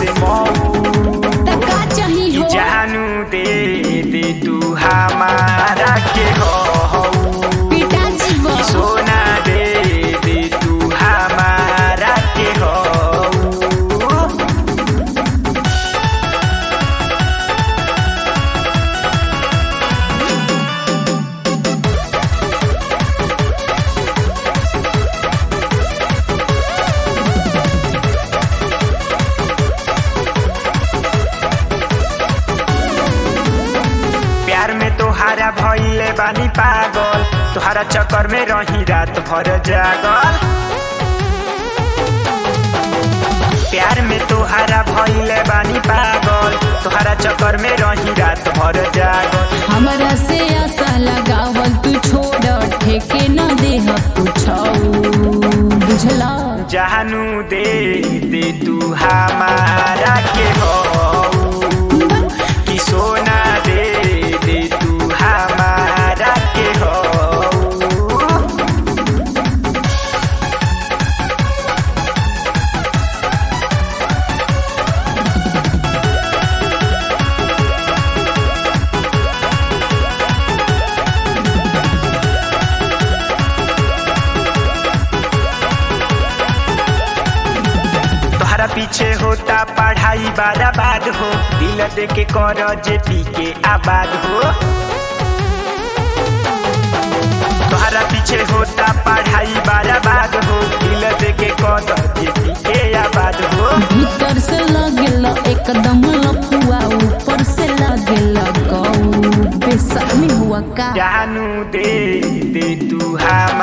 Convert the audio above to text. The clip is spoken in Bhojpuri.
से मऊ त का चाही कि हो जानू दे दे तू हमारा के हो पिता जीव कि सोना दे दे तू हमारा के हो प्यार में तोहारा भइले बानी पागल तोहारा चक्कर में रही रात भर जागल प्यार में तोहारा भइले बानी पागल तोहारा चक्कर में रही रात भर जागल हमरा से आशा लगावल तू छोड़ ठेके न देह कुछौ बुझला जानू दे दे तू हमारा के हो कि सोना दे दे तू हमारा के हो तोहरा पीछे होता पढ़ाई बाराबाद हो दिल दे के कर जे पी के आबाद हो तोहरा पीछे होता पढ़ाई बाराबाद हो दिल दे के कर जे पी के आबाद हो भीतर से लगेल एकदम लफुआ ऊपर से लगेल गौ बेसमी हुआ का जानू दे दे तू हम